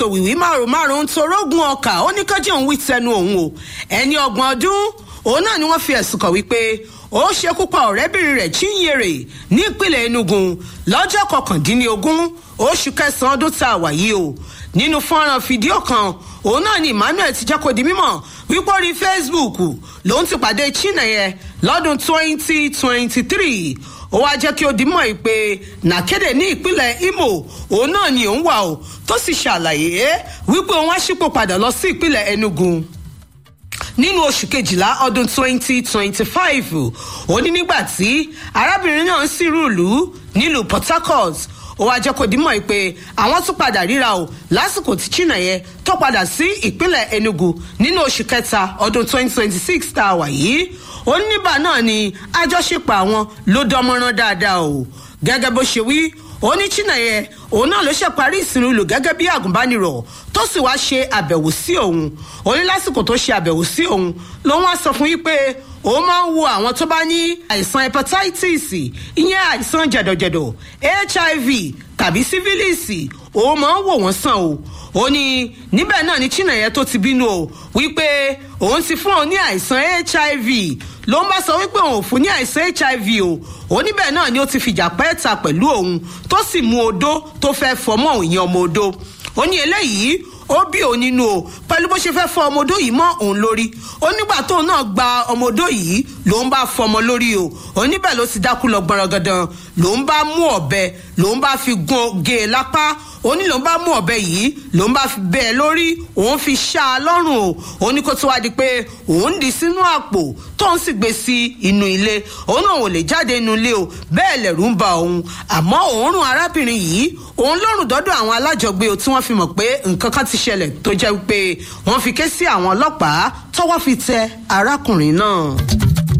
tòwìwí márùn márùn torógun ọkà ó ní kájí òun wí tẹnu òun o ẹni ọgbọ̀n ọdún òun náà ni wọ́n fi ẹ̀sùn kàn wípé ó ṣekú pa ọ̀rẹ́bìnrin rẹ̀ chinyere ní ìpínlẹ̀ enugu lọ́jọ́ kọkàndínlógún oṣù kẹsàn-án ọdún tá a wà yìí o nínú fọ́nrán fídíò kan òun náà ni emmanuel ti jẹ́ kó di mímọ̀ wípé orí facebook lòun ti pàdé chineye lọ́dún twenty twenty three ó wáá jẹ́ kí ó di mọ̀ pé nàkéde ní ìpínlẹ̀ imo òun náà ni òun wà o tó sì ṣàlàyé wípé òun á ṣípò padà lọ sí ìpínlẹ̀ enugu nínú oṣù kejìlá ọdún twenty twenty five ó ní nígbà tí arábìnrin náà ń sírùlù nílùú port harcourt ó wáá jẹ́ kó dímọ̀ pé àwọn tún padà ríra o lásìkò tí china yẹn tó padà sí ìpínlẹ̀ enugu nínú oṣù kẹta ọdún twenty twenty six tá a wà yìí ó ní nígbà náà ni àjọṣepọ̀ àwọn ló dánmọ́rán dáadáa o gẹ́gẹ́ bó ṣe wí ó ní china yẹn òun náà ló ṣe parí ìsinmi lò gẹ́gẹ́ bí àgùnbánirọ̀ tó sì wá ṣe àbẹ̀wò sí òun ó ní lásìkò tó ṣe àbẹ̀wò sí òun lòun wá sọ fún yín pé òun máa ń wo àwọn tó bá ní àìsàn hepatitis ìyẹn àìsàn jẹ̀dọ̀jẹ̀dọ̀ hiv tàbí sífílìsì òun máa ń wò wọ́n sàn o ó ní níbẹ̀ náà ni china yẹn tó ti bínú o wípé òun ti fún òun ní àìsàn hiv ló ń bá sọ wípé òun ò fún ní àìsàn hiv o oníbẹ̀ náà ni ó ti fìjà pẹ́ẹ́ta pẹ̀lú òun tó sì mú odó tó fẹ́ fọmọ́ òun yẹn ọmọ odó ó ní eléyìí ó bí òun nínú o pẹ̀lú bó ṣe fẹ́ fọ ọmọ odó yìí mọ́ òun lórí ó nígbà tóun náà gba ọmọ odó yìí ló ń bá fọmọ lórí o oníbẹ̀ ló ti dákú lọ gbọ̀rọ̀gàdàn ló ń bá mú ọ̀bẹ ló ń bá fi gun gé e lápá ó ní ló ń bá mú ọ̀bẹ yìí ló ń bá fi bẹ́ẹ̀ lórí òun fi ṣá a lọ́rùn o ó ní kó tó wá di pé òun dì sínú àpò tóun sì gbé sí inú ilé òun náà ò lè jáde inú ilé o bẹ́ẹ̀ lẹ̀rú ń ba òun àmọ́ òórùn arábìnrin yìí òun lọ́rùn dọ́dọ̀ àwọn alájọgbé o tí wọ́n fi mọ̀ pé nǹkan kan ti ṣẹlẹ̀ tó jẹ́ pé wọ́n fi ké sí àwọn ọlọ́pàá tọ́wọ́ fi tẹ arákùnrin náà.